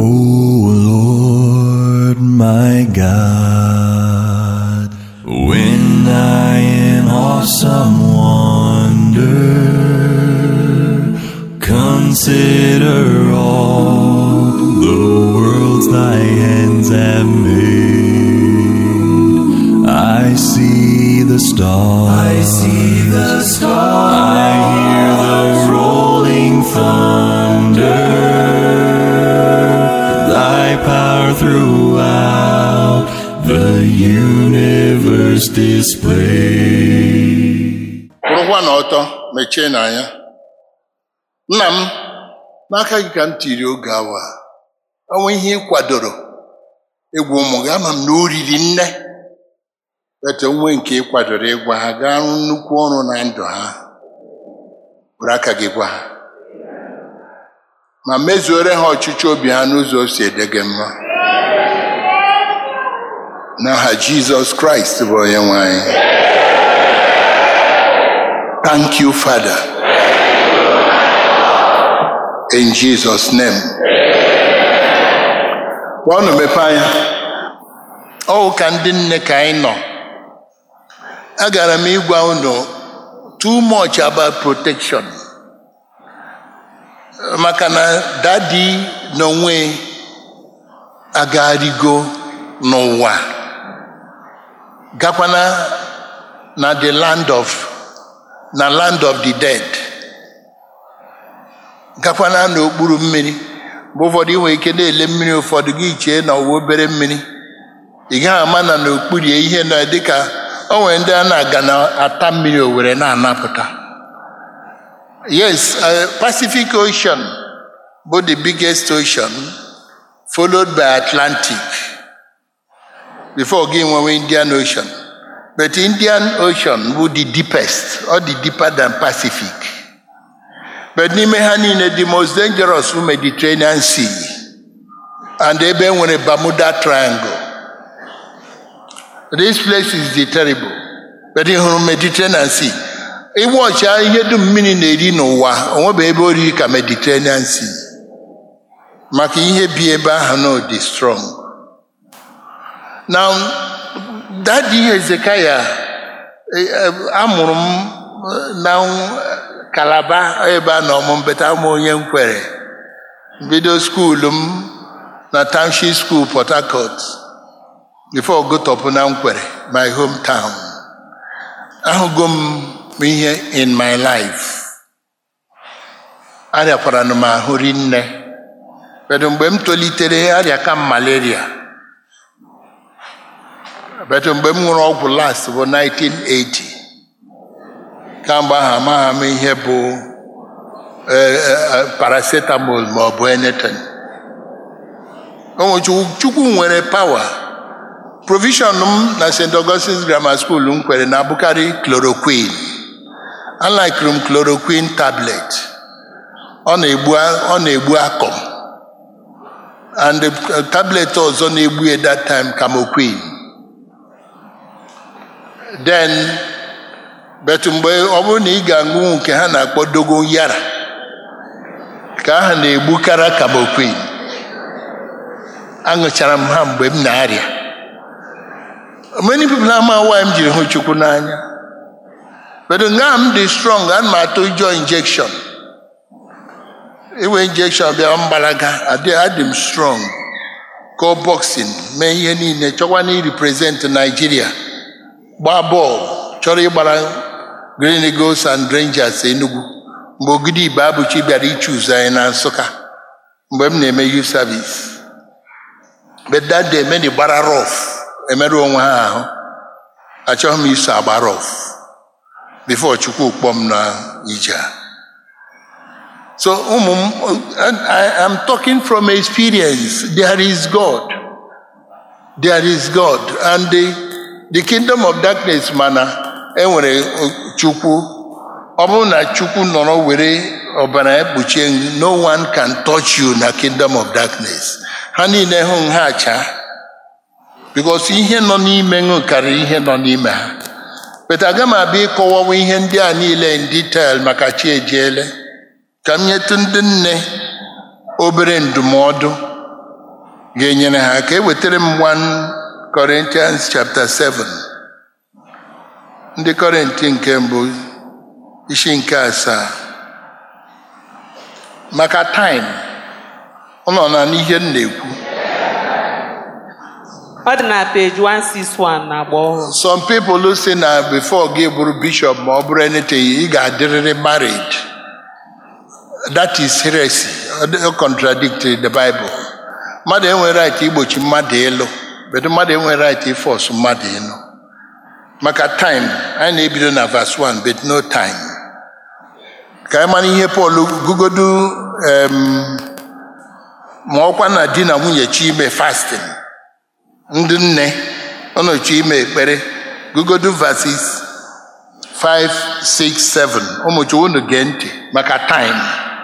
Lord my God, when I in awesome wonder consider all the worlds thy hands have made, I see the stars. I see the stars. I hear the rolling thunder. Thy power throughout the universe display. kwụrụkwa n'ọtọ mechie n'anya nna m n'aka gị ka m tiri oge awa a. ọnwa ihe ị kwadoro egwu ụmụ gị ama m na o riri nne etu nwe nke ị kwadoro ịgwa ha gaa rụ nnukwu ọrụ na ndụ ha were aka gị gwa ha ma mezuore ha ọchịchị obi ha n'ụzọ o si ede gị mma n'aha jizọs kraịst bụ onye nwe anyị Thank you, Father. In Jesus' name. Gwa unu mepe anya. Ọ ka ndị nne ka anyị nọ. Agara m ịgwa unu too much about protection. Maka na dadi n'onwe agagharịgo n'ụwa. Gakwana na the land of na land of the dead gakwana n'okpuru mmiri mgbe ụfọdụ ị nwere ike na-ele mmiri ụfọdụ gị chee na ọwa obere mmiri ị gaghị ama na n'okpuru ya ihe na dịka o nwere ndị a na-aga na-ata mmiri owere na-anapụta yes uh, pacific ocean bụ the biggest ocean followed by atlantic before gị nwewe indian ocean But Indian Ocean bụ the deepest, or the deeper than Pacific. But n'ime ha niile the most dangerous bụ Mediterranean Sea and ebe nwere Bermuda Triangle. This place is the terrible. But ị hụrụ Mediterranean Sea. Ịwọcha ihe dum mmiri na-eri n'ụwa onwebe ebe oriri ka Mediterranean Sea. Maka ihe bi ebe ahụ na dị strong. Now, dadi hezekaya amụrụ m na kalaba ebe a nọ m mbeta m onye nkwere bido skuulu m na township school port harcourt before gotọpụ na nkwere my hometown ahụgo m ihe in my life arịakwara m ahụ rinne kedu mgbe m tolitere arịa ka m malaria but mgbe m ṅụrụ ọgwụ last bụ 1980 kamgbe ahụ amaghị m ihe bụ paracetamol ma ọ bụ anything chukwu nwere power provision m na st augustine's grammar school m kwere na-abụkarị chloroquine alikere m chloroquine tablet ọ na-egbu akọm and tablet ọzọ na-egbu ya that time camoquine then bet mgbe ọ bụrụ na ị ga-aṅụ nke ha na-akpọ dogo yara ka aha na-egbukara kamoquin aṅụchara m ha mgbe m na-arịa many people ama why m jiri hụ chukwu n'anya but nga m dị strong ana m atụ ụjọ injection iwe injection bịa mgbalaga adị m strong go boxing mee ihe niile chọkwa na represent Nigeria gbaa bọọlụ chọrọ ịgbara Green Eagles and Rangers Enugu mgbe ogidi igbe abụchi bịara ichuzu anyị na Nsụka mgbe m na-eme youth service but that day many gbara rough emerụ onwe ha ahụ achọghị m iso agba rough before Chukwu kpọọ m na ije so ụmụ m I am talking from experience there is God there is God and the the kingdom of darkness mana enwere chukwu ọ bụrụ na chukwu nọrọ were ọbara ekpuchie no one can touch you na kingdom of darkness ha niile hụ ha acha because ihe nọ n'ime ṅụ karịrị ihe nọ n'ime ha but aga m abịa ịkọwawa ihe ndị a niile in detail maka chi ejiele ka m nyetụ ndị nne obere ndụmọdụ ga-enyere ha aka ewetara m 1 Corinthians chapter 7 ndị Kọrịntị nke mbụ isi nke asaa maka time ọ nọ na n'ihe m na-ekwu ọ dị na peji 161 na agba ọhụrụ some people say na before gị bụrụ bishop ma ọ bụrụ anything ị ga-adịrịrị married that is heresy ọ contradict the bible mmadụ enwere right igbochi mmadụ ịlụ but mmadụ enwere right ịfọs mmadụ ịlụ maka time anyị na-ebido na verse 1 but no time ka anyị mara ihe Pọl gugodu em, ma ọkwa na di na nwunye chi ime fasting ndị nne ọnọchi ime ekpere gugodu verses 5 6 7 ụmụchi unu gee ntị maka time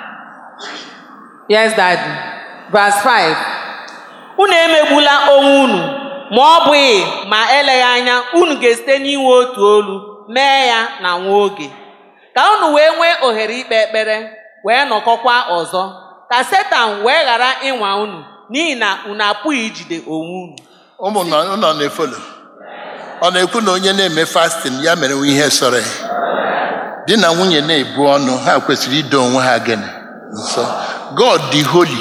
yes daddy verse 5 unu emegbula onwe unu ma ọ bụghị ma eleghị anya unu ga-esite n'inwe otu olu mee ya na nwa oge ka unu wee nwee ohere ikpe ekpere wee nọkọkwa ọzọ ka setan wee ghara ịnwa unu n'ihi na unu apụghị ijide onwe unu ụmụ nọ nọ na-efolo ọ na-ekwu na onye na-eme fasting ya mere ihe sọrọ ya di na nwunye na-ebu ọnụ ha kwesịrị ido onwe ha gịnị nsọ god dị holy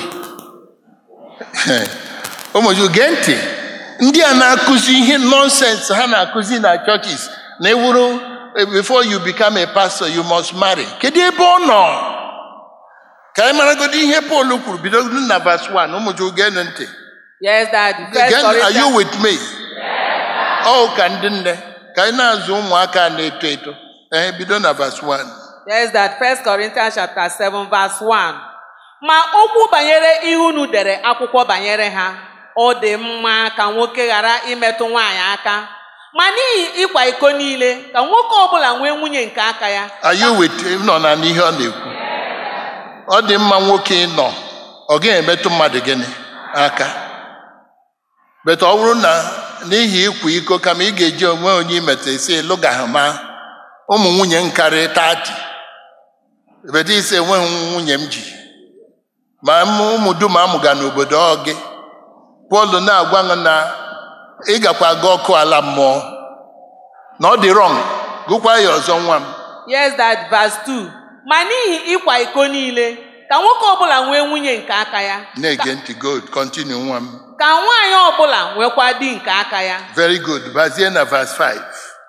ụmụju gee ntị ndị a na-akụzi ihe nonsense ha na-akụzi na churches na ewuru before you become a pastor you must marry kedu ebe ọ nọ ka anyị maragodo ihe Pọl kwuru bido na verse 1 ụmụju geenụ ntị yes daddy First Again, are you Corinthians- with me? Ọ ka ndị nne ka anyị na-azụ ụmụaka na-eto eto ee bido na verse 1 Yes, that First Corinthians chapter 7 verse 1. Ma okwu banyere ihe unu dere akwụkwọ banyere ha, ọ dị mma ka nwoke ghara imetụ nwaanyị aka. Ma n'ihi ịkwa iko niile, ka nwoke ọbụla nwee nwunye nke aka ya. are you with nọ na n'ihe ọ na-ekwu ọ dị mma nwoke ịnọ ọ gaghị emetụ mmadụ gịnị aka bet ọ bụrụ na n'ihi ịkwa iko kama ị ga-eji onwe onye imetụ isi lụgahama ụmụ nwunye nkarị tati bet isi enweghị nwunye m ji ma m ụmụ dum amụga n'obodo ọ gị Pọl na-agwa m na ị gakwa aga ọkụ ala mmụọ na ọ dị rọng gụkwa ya ọzọ nwa m Yes, that verse 2. Ma n'ihi ịkwa iko niile, ka nwoke ọbụla nwee nwunye nke aka ya. na-ege ntị good continue nwa m Ka nwaanyị ọbụla nwekwa di nke aka ya. very good bazie na verse 5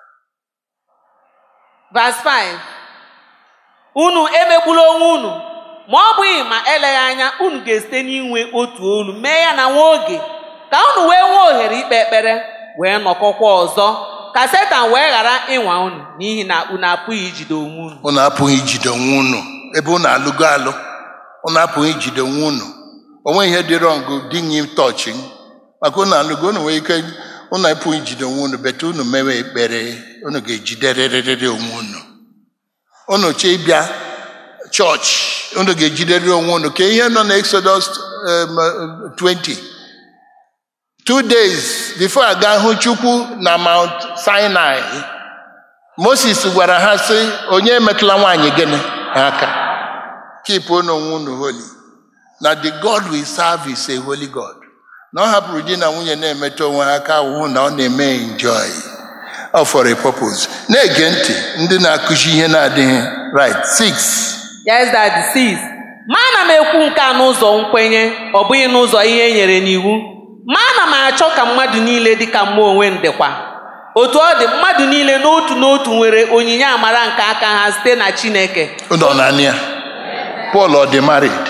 Verse 5. Unu emegbula onwe unu ma ọ bụghị ma eleghị anya unu ga-esite n'inwe otu olu mee ya na nwa oge ka unu wee nwee ohere ikpe ekpere wee nọkọkwa ọzọ ka setan wee ghara ịnwa unu n'ihi na unu apụghị ijide onwe unu unu apụghị ijide onwe unu ebe unu alụgo alụ unu apụghị ijide onwe unu onwe ihe dị rọngụ dịnye tọchị maka unu alụgo unu nwee ike unu apụghị ijide onwe unu bete unu mewe ekpere unu ga-ejiderịrịrị onwe unu unu chọọ ịbịa chọọchị unu ga-ejiderịrị onwe unu ka ihe nọ na Exodus um, uh, 20 two days before aga hụ Chukwu na Mount Sinai Moses gwara ha sị onye emetụla nwaanyị gịnị aka keep unu onwe unu holy na the God we serve is a holy God na ọ hapụrụ di na nwunye na-emetụ onwe ha aka ahụhụ na ọ na-eme enjoy ọ for a purpose na-ege ntị ndị na-akụzi ihe na-adịghị right six yes that sis ma ana m ekwu nke a n'ụzọ nkwenye ọ bụghị n'ụzọ ihe e nyere n'iwu ma ana m achọ ka mmadụ niile dị ka mma onwe m dịkwa otu ọ dị mmadụ niile n'otu n'otu nwere onyinye amara nke aka ha site na Chineke nọ naanị ya Paul ọ dị married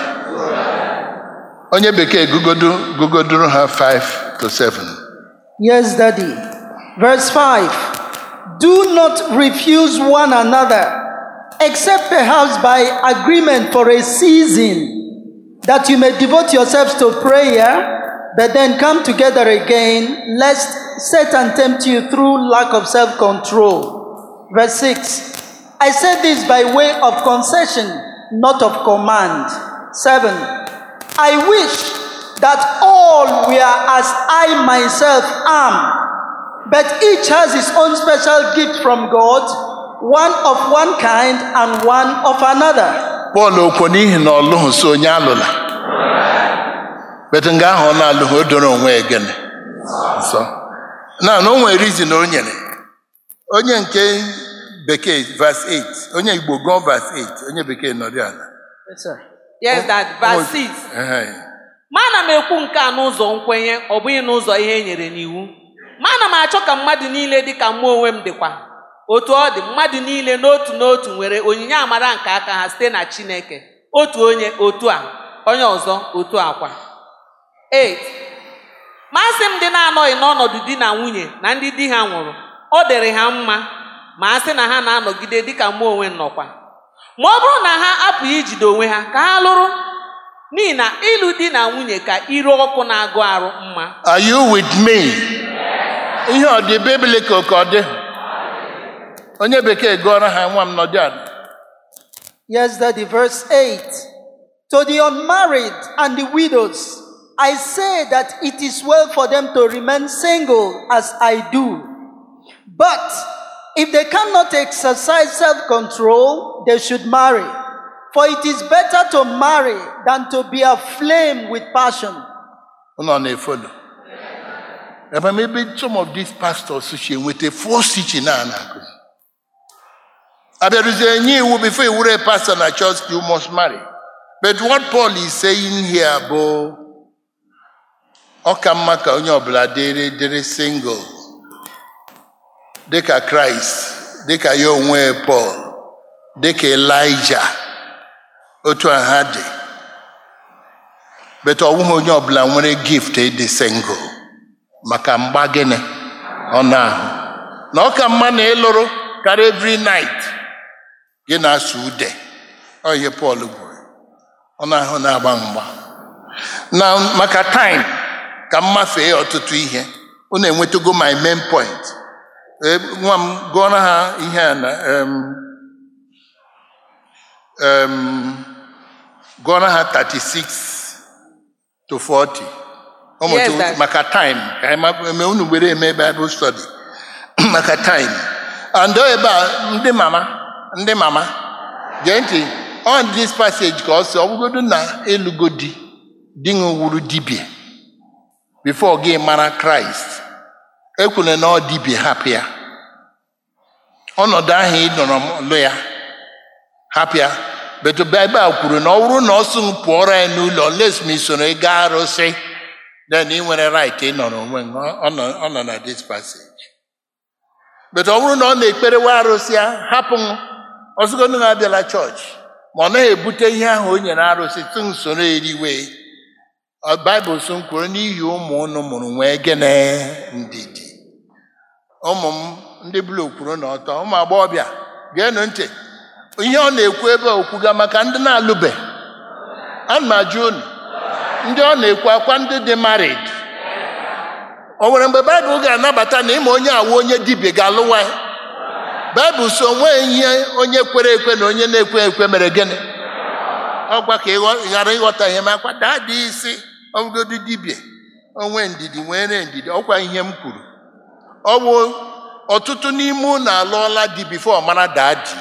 onye bekee gugodo gugodoro ha 5 to 7 Yes, Daddy. Verse 5 Do not refuse one another, except perhaps by agreement for a season, that you may devote yourselves to prayer, but then come together again, lest Satan tempt you through lack of self control. Verse 6 I said this by way of concession, not of command. 7 I wish that all were as I myself am, but each has his own special gift from God, one of one kind and one of another. Pọl okwu n'ihi na ọ lụghị so onye alụla betu nga ahụ ọ na-alụ ha o doro onwe ya gịnị nsọ na na o nwere rizin o nyere onye nke bekee verse 8 onye igbo gụọ verse 8 onye bekee nọrọ ala Yes, sir. yes that verse 6 Ehe. ma ana m ekwu nke a n'ụzọ nkwenye ọ bụghị n'ụzọ ihe e nyere n'iwu ma ana m achọ ka mmadụ niile dị ka mụ onwe m dịkwa otu ọ dị mmadụ niile n'otu n'otu nwere onyinye amara nke aka ha site na chineke otu onye otu a onye ọzọ otu akwa 8 masị m ndị na-anọghị n'ọnọdụ di na nwunye na ndị di ha nwụrụ ọ dịrị ha mma ma a sị na ha na-anọgide dịka mụ onwe m nọkwa ma ọ bụrụ na ha apụghị ijide onwe ha ka ha lụrụ n'ihi na ịlụ di na nwunye ka ire ọkụ na-agụ arụ mma Are you with me? Ihe ọ dị biblical ka ọ dị? Onye bekee gụọrọ ha nwa m nọdụ ala. Yes, Daddy. Verse 8. To the unmarried and the widows, I say that it is well for them to remain single as I do. But if they cannot exercise self control, they should marry. For it is better to marry than to be aflame with passion. Ụnọ na-efolo. Ebe maybe some of these pastors si enweta false teaching a na-akụzi. Abịarụzie nye iwu before you were a pastor na church you must marry. But what Paul is saying here bụ ọ ka mma ka onye ọbụla dịrị dịrị single dịka Kraịst dịka ya onwe Paul dịka Elijah otu a ha dị bet ọ bụghị onye ọbụla nwere gift ịdị single maka mgba gịnị ọnụ ahụ na ọ ka mma na ịlụrụ karịa every night gị na-asụ ude ọ ihe Pọl gwuru ọnụ ahụ na-agba mgba na maka time ka m mafee ọtụtụ ihe unu enwetago my main point Eh, nwa m gụọrọ ha ihe a na em, em, gụọrọ ha 36 to 40 ụmụ Yes, tu- Dad. maka time ka anyị ma- eme unu were eme bible study maka time and ọ ebe a ndị mama ndị mama gee ntị on this passage ka ọ sị ọ bụgodu na ịlụgo di di gị wuru dibia before gị mara kraịst ekwuru na ọ dibia hapụ ya ọnọdụ ahụ ị nọrọ lụ ya hapụ ya betu baịbụl kwuru na ọ bụrụ na ọ sị m pụọrọ ya n'ụlọ les ma isoro ị gaa arụsị then ị nwere right ịnọrọ onwe gị. Ọ- ọ nọ- ọ nọ na this passage betu ọ bụrụ na ọ na-ekperewa arụsị ya hapụ m ọzụgodụ na abịala chọọchị ma ọ naghị ebute ihe ahụ o nyere arụsị tụ m soro eriwe Ọ- baịbụl so m kwuru n'ihi ụmụ unu mụrụ nwee gịnị ndidi ụmụ m ndị bụla kwuru na ọtọ ụmụ agbọghọbịa geenụ ntị ihe ọ na-ekwu ebe a okwuga maka ndị na-alụbe ana m ajụ unu ndị ọ na-ekwu akwa ndị dị marid o nwere mgbe baịbụl ga-anabata na ịma onye awụ onye dibịa ga-alụwa ya baịbụl so onwe ihe onye kwere ekwe na onye na-ekwe ekwe mere gịnị ọgwa ka ịghọ- ị ghara ịghọta ihe ma akwa daa dị isi ọbụgodu dibịa onwe ndidi nwere ndidi ọkwa ihe m kwuru ọ bụ ọtụtụ n'ime unu alụọla di bifo mara daa di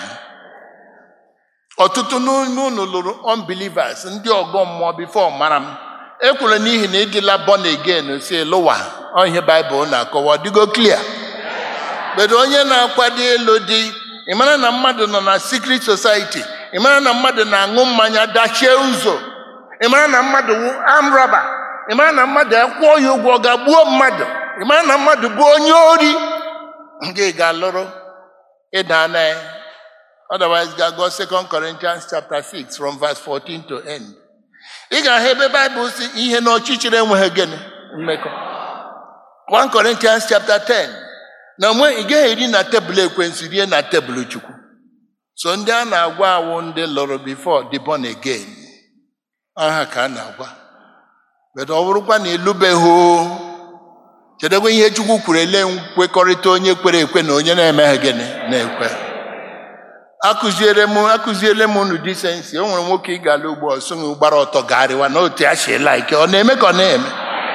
ọtụtụ n'ime unu lụrụ unbelievers ndị ọgọ mmụọ bifo mara m ekwuru n'ihi na ịdịla born again si lụwa ọ ihe baịbụl na-akọwa ọ dịgo clear bedo onye na-akwado ịlụ di ị mara na mmadụ nọ na secret society ị mara na mmadụ na-aṅụ mmanya dachie ụzọ ị mara na mmadụ wụ amraba ị mara na mmadụ akwụọ ya ụgwọ ọ ga-gbuo mmadụ ị mara na mmadụ bụ onye ori gị ga-alụrụ ịda na ya otherwise ga-agụ 2 Corinthians chapter 6 from verse 14 to end ị ga-ahụ ebe baịbụl si ihe na ọchịchịrị enweghị gịnị mmekọ 1 Corinthians chapter 10 na mgbe ị gaghị eri na tebụl ekwensu rie na tebụl chukwu so ndị a na-agwa awụ ndị lụrụ before the born again aha ka a na-agwa bedo ọ bụrụkwa na ịlụbeghị o, chedekwa ihe chukwu kwuru ele nkwekọrịta onye kwere ekwe na onye na-emeghị gịnị na-ekwe akụziere m akụziele m unu disensi o nwere nwoke ị ga-ala ugbo ọsụghị gbara ọtọ gagharịwa na otu ya shiela ike ọ na-eme ka ọ na-eme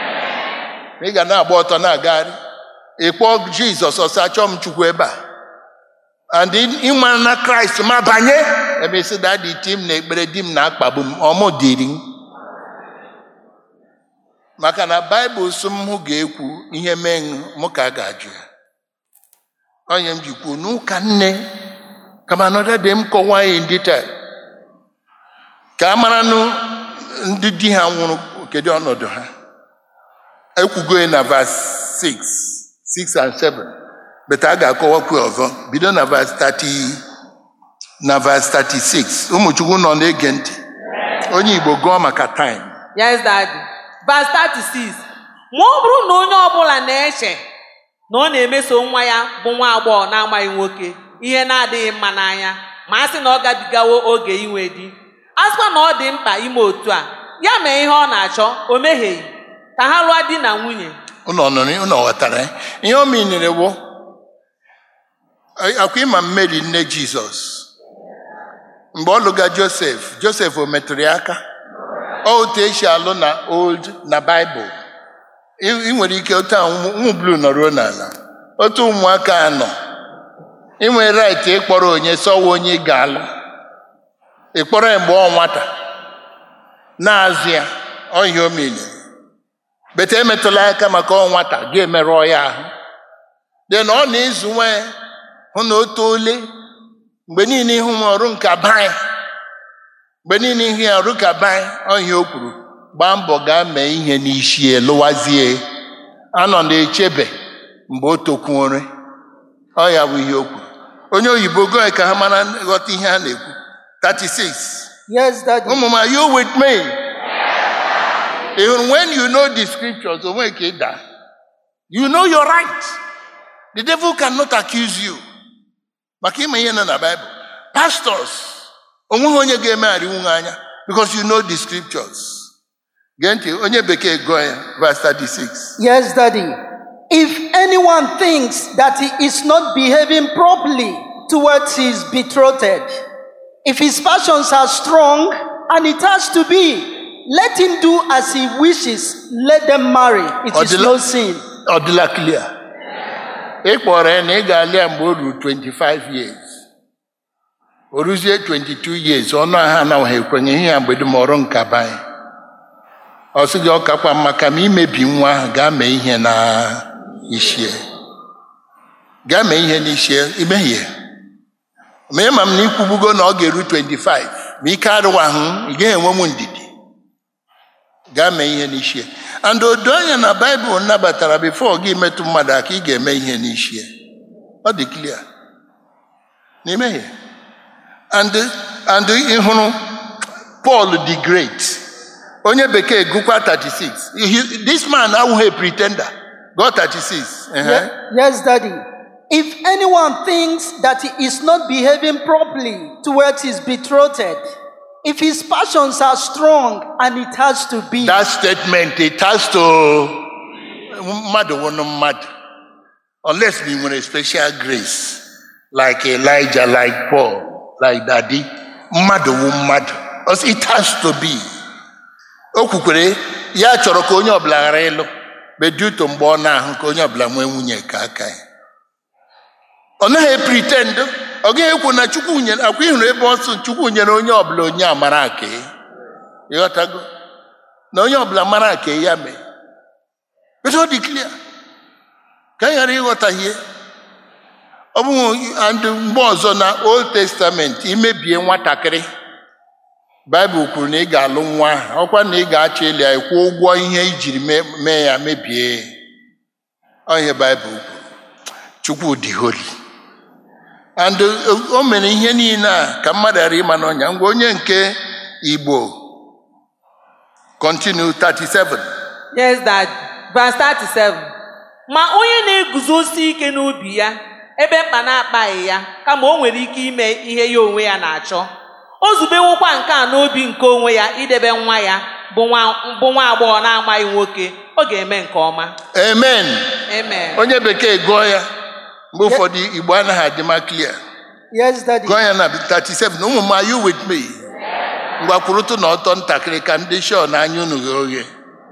ị ga na-agba ọtọ na-agagharị ịkpọ jizọs ọsọ achọ m chukwu ebe a and ịma na kraịst ma banye ebe isi dadi ti m na ekpere di m na-akpagbu m ọmụ dịrị m maka na baịbụl sị m hụ ga-ekwu ihe mee mụ ka a ga-ajụ ya onye m ji kwuo n'ụka nne kama another day m kọwaa ya in detail ka a maranụ ndị di ha nwụrụ kedu ọnọdụ ha ekwugo ya na verse 6 6 and 7 beta a ga-akọwakwu ya ọzọ bido na verse 30 na verse 36 ụmụchukwu nọ na-ege ntị onye igbo gụọ maka time yes daddy verse 36 ma ọ bụrụ na onye ọbụla na-eche na ọ na-emeso nwa ya bụ nwa agbọghọ na-amaghị nwoke ihe na-adịghị mma n'anya ma a sị na ọ gabigawo oge inwe di a sịkwa na ọ dị mkpa ime otu a ya mee ihe ọ na-achọ o mehieghị ka ha lụọ di na nwunye ụnọ nụrụ ụnọ ghọtara ya? ihe o minere bụ akwa ịma mmeri nne jizọs mgbe ọ lụga josef josef o metụrụ ya aka ọ otu esi alụ na old na baịbụl ị ị nwere ike otu a ụmụ ụmụ blu nọruo n'ala otu ụmụaka a nọ ị nwere rait ịkpọrọ onye sọwa onye ị ga-alụ ịkpọrọ ya mgbe ọ nwata na-azụ ya ọ ihe o mere bete emetụla ya aka maka ọ nwata gị emerụọ ya ahụ dị na ọ na-ezu nwa ya hụ na o toole mgbe niile ịhụ m ọrụ nka baa mgbe niile ihe ya ọrụ ka baa ọ ihe o kwuru gbaa mbọ gaa mee ihe n'isi ya lụwazie anọ na-echebe mgbe o tokwuore ọ ya bụ ihe o kwuru onye oyibo goe ka ha mara ghọta ihe a na-ekwu 36 Yes, Daddy. ụmụ m are you with me Even when you know the scriptures onwe ka ị daa you know your right the devil cannot accuse you maka ime ihe nọ na Bible pastors onweghị onye ga-emegharị nwunye anya because you know the scriptures gee ntị onye bekee gụọ ya verse 36 Yes, Daddy. If anyone thinks that he is not behaving properly towards his betrothed, if his passions are strong, and it has to be, let him do as he wishes. Let them marry. It is Odila- no sin. ọ dịla clear ị kpọrọ ya na ị ga-alụ ya mgbe o ruru 25 years o ruzie 22 years ọnụ ahụ anaghị ekwenye ihe ya mgbe dum ọrụ nka banye ọ sị gị ọ kakwa mma ka ma imebi nwa ahụ gaa mee ihe na ishie gaa mee ihe n'ishie imehie ma ịma m na ikwubugo na ọ ga-eru 25 ma ike arụwahụ ị gaghị enwe m ndidi gaa mee ihe n'ishie and odo anya na baịbụl nabatara bifo gị metụ mmadụ aka ị ga-eme ihe n'ishie ọ dị clear n'ime ya and and ị hụrụ Paul the great onye bekee gụkwa 36 He- this man awụghị a pretender go 36 ehe. Ye- Yes, Daddy. If anyone thinks that he is not behaving properly towards his betrothed, if his passions are strong, and it has to be, that statement it has to mmadụ wụnụ mmadụ unless we nwere special grace like Elijah like Paul like daddy mmadụ wụ mmadụ Because it has to be o kwukwere ya chọrọ ka onye ọbụla ghara ịlụ beduto mgbe ọ na-ahụ ka onye ọbụla nwee nwunye ka aka ya ọ naghị pretend ọ gaghị ekwu na chukwu nyere akwa ịhụrụ ebe ọ sị chukwu nyere onye ọbụla onye amara aka ya ịghọtago na onye ọbụla mara ka ya mee but ọ dị clear ka anyị ghara ịghọta ihe ọ bụghị and mgbe ọzọ na old testament imebie nwatakịrị baịbụl kwuru na ị ga-alụ nwa ahụ ọkwa na ị ga-achọ ịlị ya kwụọ ụgwọ ihe ijiri mee- mee ya mebie ọ ihe baịbụl kwuru chukwu dị holy and o mere ihe niile a ka mmadụ ghara ịma n'ọnya ngwa onye nke igbo continue 37 yes dad verse 37 ma onye na-eguzosi ike n'obi ya ebe mkpa na-akpaghị ya kama o nwere ike ime ihe ya onwe ya na-achọ o zubewokwa nke a n'obi nke onwe ya idebe nwa ya bụ nwa bụ nwa agbọghọ na-amaghị nwoke ọ ga-eme nke ọma amen amen onye bekee gụọ ya mgbe ụfọdụ igbo anaghị adị ma clear yes, Daddy. gụọ ya na 37 na ụmụ m are you with me ngwa kwurụtụ na ọtọ ntakịrị ka ndị shọ na anya unu ghe oghe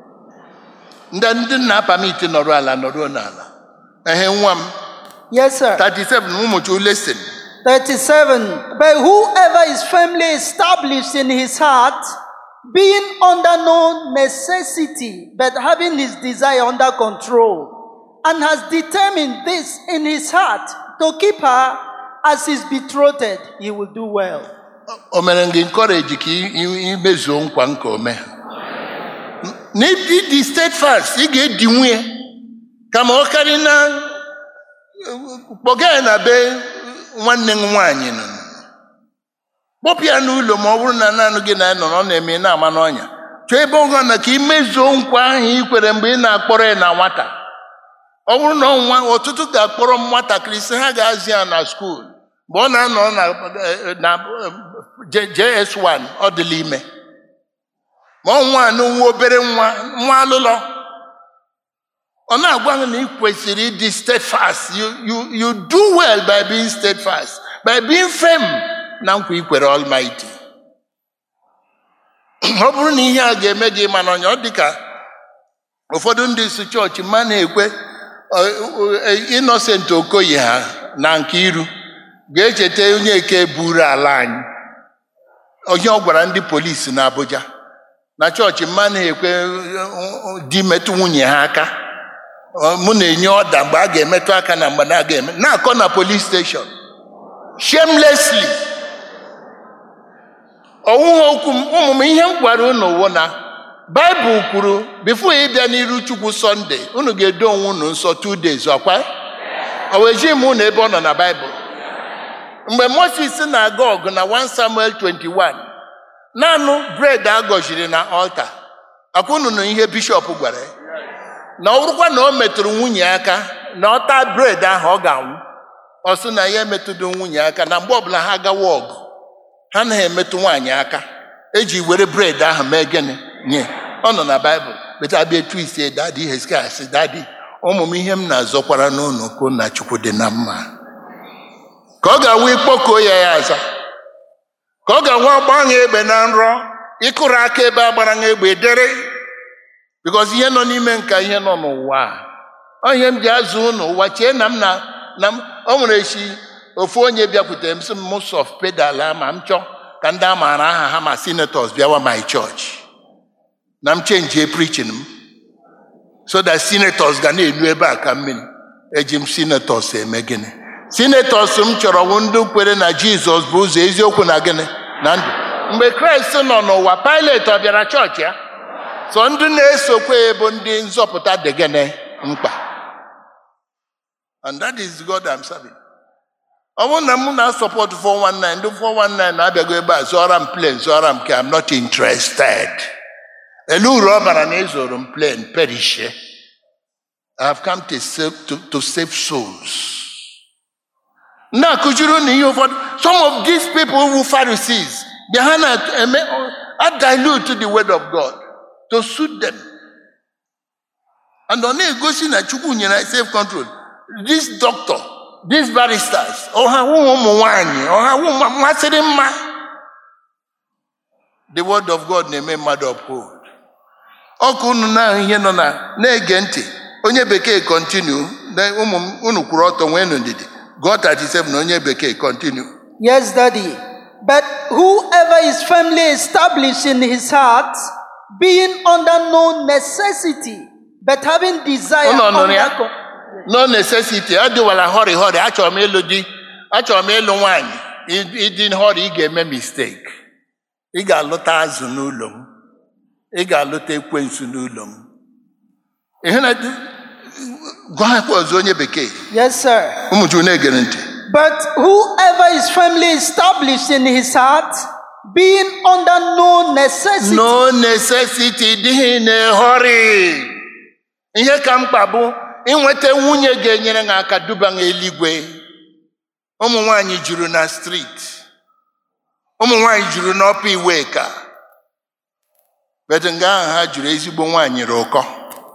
ndị ndị nna pamiti nọrọ ala nọrọ n'ala ehe nwa m Yes, sir. 37 ụmụ chu listen 37. But whoever is firmly established in his heart being under no necessity, but having his desire under control, and has determined this in his heart to keep her as his betrothed, he will do well. o mere gị nkọreji ka ị- ị- imezuo nkwa nke ome na ịdị steadfast ị ga-edi nwunye kama ọ karị na kpọga ya na be nwanne m nwaanyị nọ kpọpụ ya n'ụlọ ma ọ bụrụ na naanị gị na ya nọ ọ na-eme ị na-ama n'ọnya chọọ ebe ọ na ka imezuo nkwa ahụ ị kwere mgbe ị na-akpọrọ ya na nwata ọ bụrụ na ọnwa ọtụtụ ga-akpọrọ m nwatakịrị sị ha ga-azụ ya na skuul mgbe ọ na-anọ na na J- JS1 ọ dịla ime ma ọ nwa anụ nwa obere nwa nwa alụlọ ọ na-agwa gị na ị kwesịrị ịdị steadfast you, you, you do well by being steadfast by being firm na nkwa ikwere almighty ọ bụrụ na ihe a ga-eme gị mana ọnya ọ dị ka ụfọdụ ndị isi chọọchị ma na-ekwe Innocent Okoye ha na nke iru ga-echeta onye eke buru ala anyị onye ọ gwara ndị polisi na Abuja na chọọchị mma na-ekwe di metụ nwunye ha aka Ọ, mụ na-enye ọda mgbe a ga-emetụ aka na mgbe na ga-eme na-akọ na police station shamelessly ọwụghị okwu m ụmụ m ihe m gwara unu wụ na baịbụl kwuru bifo ịbịa n'iru chukwu sọnde unu ga-edo onwe unu nsọ two days ọkwa o wejighị m unu ebe ọ nọ na baịbụl mgbe moses na-aga ọgụ na 1 samuel 21 naanị bred a gọziri na ọlta akwa unu na ihe bishọp gwara ya na ọ bụrụkwa na o metụrụ nwunye aka na ọ taa bred ahụ ọ ga-anwụ ọ sị na ya emetụdo nwunye aka na mgbe ọbụla ha gawa ọgụ ha anaghị emetụ nwaanyị aka eji were bred ahụ mee gịnị nye ọ nọ na baịbụl beta abịa etu ise dadi heskia sị dadi ụmụ m ihe m na-azọkwara n'ụlọ ka na chukwu dị na mma ka ọ ga-awụ ikpọkuo ya ya aza ka ọ ga-anwe ọgba egbe na nrọ ịkụrụ aka ebe a gbara nha egbe dere bikọz ihe nọ n'ime nka ihe nọ n'ụwa a. ọ ihe m ji azụ ụnụ ụwa chee na m na na m o nwere echi ofu onye bịakwutere m sị m mụsọf pedal ma m chọọ ka ndị a maara aha ha ma senators bịawa my church na m chenjie preaching m so that senators ga na-elu ebe a ka mmiri eji m senators eme gịnị senators m chọrọ wụ ndị kwere na jizọs bụ ụzọ eziokwu na gịnị na ndụ mgbe kraịst nọ n'ụwa pilet ọ bịara chọọchị ya so ndị na-esokwe ya bụ ndị nzọpụta dị gịnị mkpa and that is god I'm serving. ọ bụrụ na m na-asọpọtụ 419 ndị 419 na-abịago ebe a zụọra m plen zụọra m ka I'm not interested ele uru ọ bara na ezoro m plen perishie I have come to save, to, to save souls na-akụziri na ihe ụfọdụ some of these people who Pharisees bịa ha na-eme a dilute the word of God to suit them and ọ na-egosi na Chukwu nyere anyị self control this doctor these barristers ọha wụ ụmụ nwanyị ọha wụ masịrị mma the word of God na-eme mmadụ uphold ọkụ unu na ihe nọ na na-ege ntị onye bekee continue na ụmụ m unu kwuru ọtọ nwee ndidi gụọ 37 na onye bekee continue Yes, Daddy. But whoever is firmly established in his heart, being under no necessity, but having desire Unu nụrụ under ya? co- no necessity adịwala họrị họrị achọrọ m ịlụ di achọrọ m ịlụ nwaanyị Ị- ịdị họrị ị ga-eme mistake ị ga-alụta azụ n'ụlọ m ị ga-alụta ekwensu n'ụlọ m ihe na gụọ akwa ọzọ onye bekee Yes, sir. ụmụ Chukwu na-egere ntị But whoever is firmly established in his heart, being under no necessity, no necessity dịghị na-ehọrị ihe ka mkpa bụ inweta nwunye ga-enyere ha aka duba ha eluigwe ụmụ nwanyị juru na street ụmụ nwanyị juru n'ọpa iwe ka bet nga ahụ ha juru ezigbo nwaanyị rị ụkọ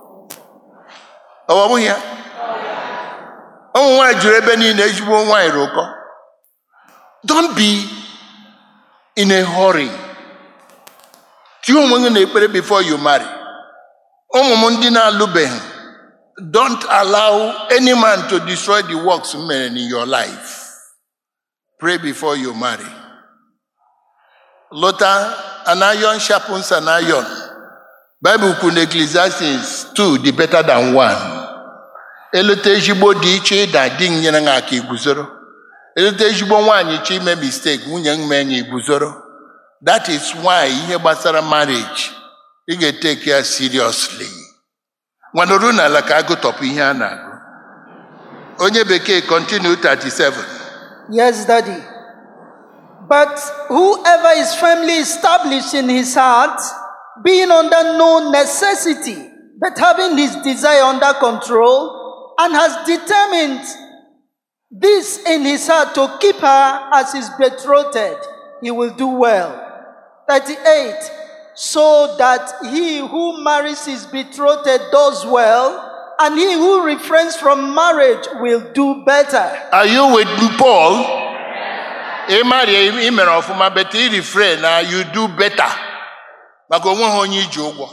ọ bụghị ya ụmụ nwanyị juru ebe niile ezigbo nwaanyị rị ụkọ don't be in a hurry tie onwe gị n'ekpere before you marry ụmụ m ndị na-alụbeghị don't allow any man to destroy the works m mere in your life pray before you marry lụta an iron sharpens an iron Bible kwuru na Ecclesiastes 2 dị better than one eleta ezigbo dị iche ịda di m nyere m aka iguzoro eleta ezigbo nwaanyị chọ ime mistake nwunye m mee ya iguzoro that is why ihe gbasara marriage ị ga-eteke ya seriously nwanọrụ n'ala ka agụtọpụ ihe a na-agụ onye bekee continue 37 Yes, Daddy. But whoever is firmly established in his heart, being under no necessity, but having his desire under control, and has determined this in his heart to keep her as his betrothed, he will do well. 38. So that he who marries his betrothed does well, and he who refrains from marriage will do better. Are you with Paul? ị maria ị mere ọfụma but ị refrain na you do better maka onwe ha onye iji ụgwọ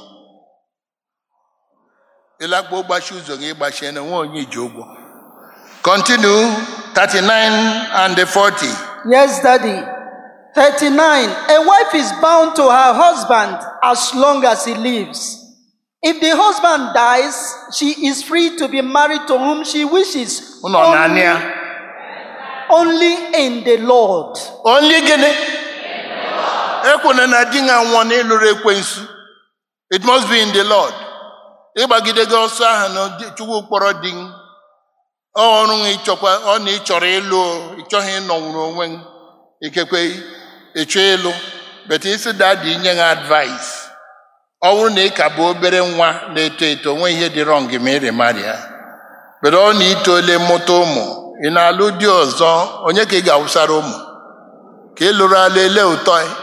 ịlakpa ụgbachi ụzọ gị ịgbachie na onwe onye iji ụgwọ continue 39 and 40 Yes, Daddy. 39. A wife is bound to her husband as long as he lives. If the husband dies, she is free to be married to whom she wishes. ụnọ naanị ya only in the Lord. only gịnị ekwena na di na nwụọ n'ịlụrụ ekwensu it must be in the lord ịgbagide gị ọsọ ahụ na di- chukwu kpọrọ di m. Ọ ọrụ m ịchọkwa ọ na ịchọrọ ịlụ o, ịchọghị ịnọnwụrụ onwe m ikekwe ịchọ ịlụ bet isi dadi nye ha advice ọ bụrụ na ị ka bụ obere nwa na-eto eto onwe ihe dị rọng ma ị rịmarịa bedo ọ na itoole mụta ụmụ ị na-alụ di ọzọ onye ka ị ga-awụsara ụmụ ka ị lụrụ ala ele ụtọ ị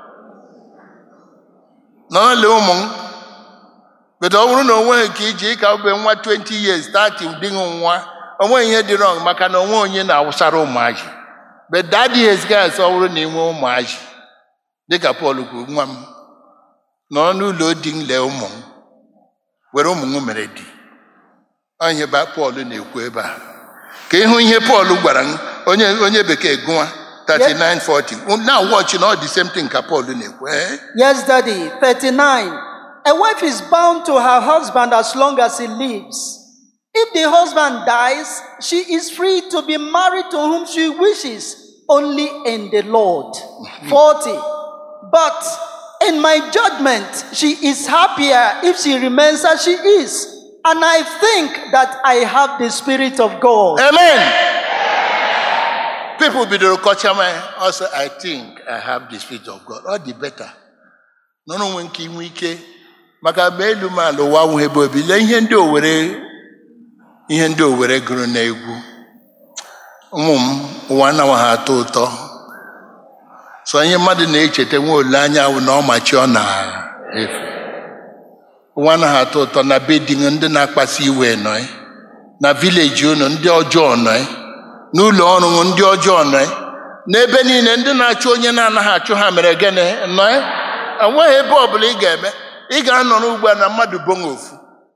n'ọle ụmụ m bedo ọ bụrụ na onweghị ka iji ịka ube nwa 20 years 30 dị gị nwa onweghị ihe dị rọng maka na onwe onye na-awụsara ụmụazị but that years gas ọ bụrụ na ị nwee ụmụazị dịka Pọl kwuru nwa m nọ n'ụlọ di m lee ụmụ m were ụmụ m mere di Ọ ihe ba Pọl na-ekwu ebe a ka ịhụ ihe Pọl gwara m onye onye bekee gụwa 3940 na watch na ọ dị same thing ka Pọl na-ekwu eh? Yes, Daddy. 39. A wife is bound to her husband as long as he lives. If the husband dies, she is free to be married to whom she wishes, only in the Lord. 40. But in my judgment, she is happier if she remains as she is. And I think that I have the Spirit of God. Amen. People bidoro kọcha m also I think I have the spirit of God. Ọ dị better. Nọrọ onwe nke inwe ike maka mgbe elu m ala ụwa nwụ ebe obi lee ihe ndị owere ihe ndị owere gụrụ n'egwu ụmụ m ụwa anaghị ha atọ ụtọ so ihe mmadụ na-echeta nwe olileanya bụ na ọmachi ọ na-efe ụwa anaghị atọ ụtọ na be di ndị na-akpasu iwe nọ ya. na vileji unu ndị ọjọọ nọ ya. n'ụlọ ọrụ unu ndị ọjọọ nọ ya. n'ebe niile ndị na-achụ onye na-anaghị achụ ha mere gịnị nọ ya? enweghị ebe ọbụla ị ga-eme ị ga-anọ n'ugbu a na mmadụ bonwe ofu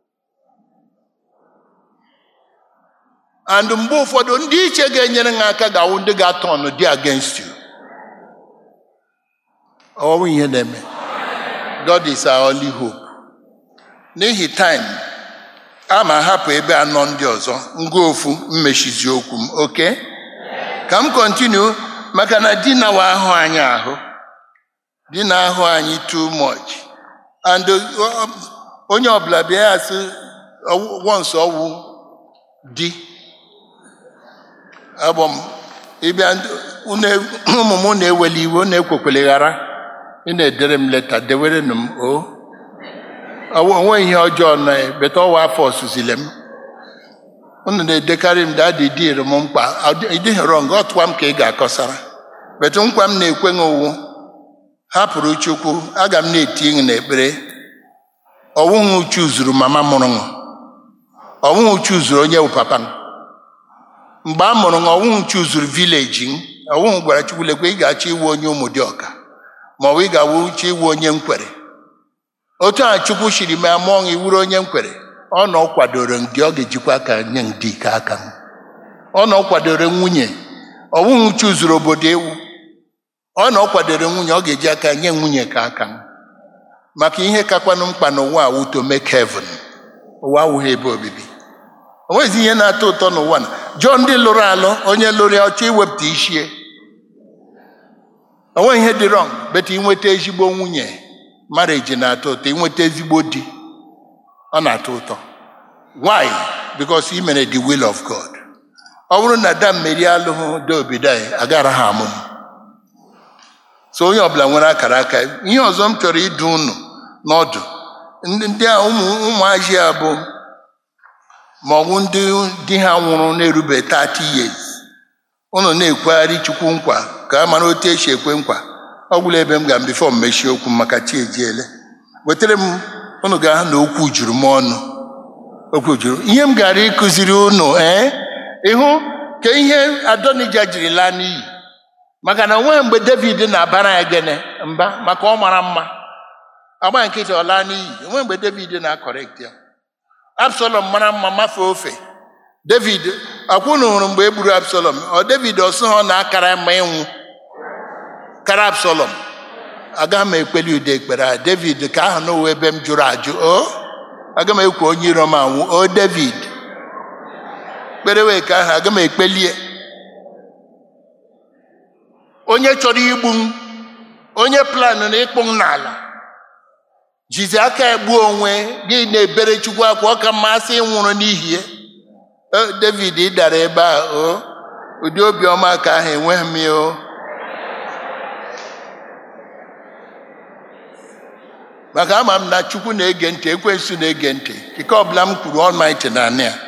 and mgbe ụfọdụ ndị iche ga-enyere ha aka ga-awụ ndị ga-atọ ọnụ dị against you ọwụ ihe na-eme God is our only hope n'ihi time a ma hapụ ebe anọ ndị ọzọ ngwa ofu mmechizi okwu m oke ka m kọntinu maka na di na wa ahụ anyị ahụ di na ahụ anyị too much and uh, onye ọbụla bịa ya sị once ọwụ di abụ m ịbịa unu- ụmụ m na-eweli iwe unu ekwekwele ghara ị na-edere m leta dewerenụ m o Ọwụ- onwe ihe ọjọọ nọ ya beta ọwa afọ ọsụzile m unu na-edekarị m dadi dịrị m mkpa ịdịghị rọng ọtụwa m ka ị ga-akọsara betu nkwa m na-ekwe gị owu hapụrụ chukwu aga m na-eti gị n'ekpere ọwụghị uchu zuru mama mụrụ m ọwụghị uchu zuru onye bụ papa m mgbe a mụrụ m ọwụghị uchu zuru vileji m ọwụghị gwara chukwu lekwe ị ga-achọ iwu onye ụmụ dị ọka ma ọ bụ ị ga-awụ uche iwu onye nkwere otu a chukwu siri mee mụọ gị wuru onye nkwere ọ na ọ kwadoro m gị ọ ga-ejikwa aka nye m dị ike aka m ọ na ọ kwadoro nwunye ọwụghị uchu zuru obodo ewu ọ na ọ kwadoro nwunye ọ ga-eji aka nye nwunye ka aka m maka ihe kakwanụ mkpa n'ụwa a wuto make heaven ụwa awụghị ebe obibi o nweghịzi ihe na-atọ ụtọ n'ụwa na jụọ ndị lụrụ alụ onye lụrụ ya ọchọ iwepụta ichie o nweghị ihe dị wrong beta inweta ezigbo nwunye marriage na-atọ ụtọ inweta ezigbo di ọ na-atọ ụtọ why because i mere the will of god ọ bụrụ na da mmeri alụghị dobidai agara ha amụm so onye ọbụla nwere akara aka ihe ọzọ m chọrọ ịdụ unu n'ọdụ ndị ndị a ụmụ ụmụazị a bụ ma ọ bụ ndị di ha nwụrụ na-erube 30 years unu na-ekwegharị chukwu nkwa ka a mara otu esi ekwe nkwa ọ gwụla ebe m ga bifo m mechie okwu m maka chi ejiele wetara m unu ga na okwu juru m ọnụ okwu juru ihe m gara ịkụziri unu ee ịhụ ka ihe adonija jiri laa n'iyi maka na onweghị mgbe david na-abara ya gene mba maka ọ mara mma agba nkịtị ọ laa n'iyi onwe mgbe david na-akọrekt ya absalom mara mma mafee ofe david akwụna hụrụ mgbe e gburu absalom ọ david ọsọ ha ọ na-akara mma ịnwụ kara absalom aga m ekpeli ude ekpere a david ka ahụ n'ụwa ebe m jụrụ ajụ o aga m ekwe onye iro m anwụ o david kpere wee ka ahụ aga m ekpelie onye chọrọ igbu m onye planụ na ịkpụ m n'ala jizi aka egbuo onwe gị na-ebere chukwu akwa ọ ka mmasị ịnwụrụ n'ihi ya O, david ị dara ebe a o ụdị obiọma ka ahụ enweghị m ya o maka ama m na chukwu na-ege ntị ekwensu na-ege ntị ike ọbụla m kwuru ọlmaiti na anị ya